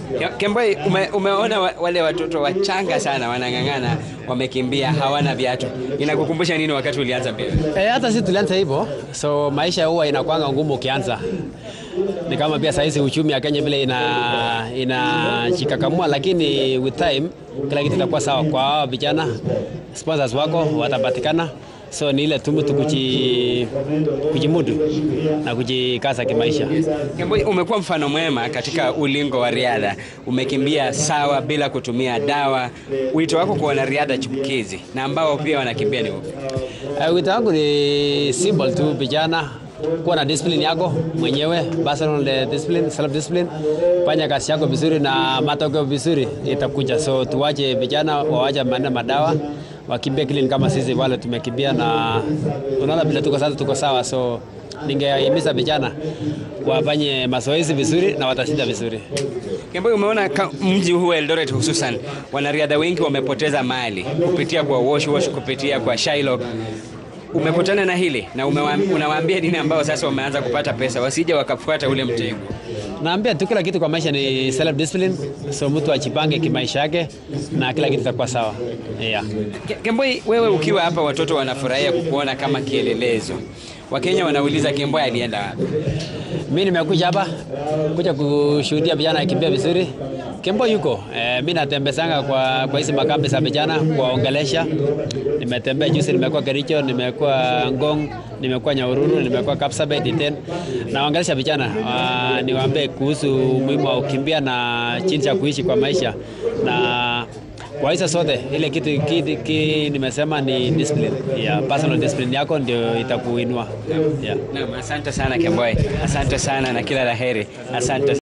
Ke- Kemboi, ume, umeona wa- wale watoto wachanga sana wanang'ang'ana, wamekimbia, hawana viatu. Inakukumbusha nini wakati ulianza mbio? E, hata sisi tulianza hivyo, so maisha huwa inakwanga ngumu ukianza. Ni kama pia sahizi uchumi ya Kenya vile ina inajikakamua, lakini with time kila kitu itakuwa sawa. Kwa hao vijana sponsors wako watapatikana, so ni ile tu mtu kuji, kujimudu na kujikaza kimaisha. Kemboi, umekuwa mfano mwema katika ulingo wa riadha. Umekimbia sawa bila kutumia dawa. Wito wako kwa wanariadha chipukizi na ambao pia wanakimbia ni upi? Uh, wito wangu ni simple tu, vijana kuwa na discipline yako mwenyewe, personal discipline, self discipline. Fanya kazi yako vizuri na matokeo vizuri itakuja. So tuwache vijana wawache maneno madawa, wakimbie clean kama sisi wale tumekimbia, na unaona vile tuko sasa, tuko sawa. So ningehimiza vijana wafanye mazoezi vizuri na watashinda vizuri. Kemboi, umeona ka- mji huu wa Eldoret hususan wanariadha wengi wamepoteza mali kupitia kwa wash wash, kupitia kwa Shylock. Umekutana na hili na umewa- unawaambia nini ambao sasa wameanza kupata pesa wasije wakafuata ule mtego? Naambia tu kila kitu kwa maisha ni self discipline, so mtu ajipange kimaisha yake na kila kitu itakuwa sawa. Yeah. Ke- Kemboi, wewe ukiwa hapa, watoto wanafurahia kukuona kama kielelezo. Wakenya wanauliza Kemboi alienda wapi? Mi nimekuja hapa kuja kushuhudia vijana akimbia vizuri. Kembo yuko e, mi natembezanga kwa, kwa hizi makambi za vijana kuwaongelesha. Nimetembea juzi, nimekuwa Kericho, nimekuwa Ngong, nimekuwa Nyahururu, nimekuwa Kapsabet, Iten. Nawaongelesha vijana uh, niwaambie kuhusu umuhimu wa kukimbia na jinsi ya kuishi kwa maisha na kwa hizo sote ile kitu, kitu, kitu nimesema ni discipline. Yeah, personal discipline yako ndio itakuinua. Yeah. Naam, asante sana Kemboi, asante sana na kila laheri, asante.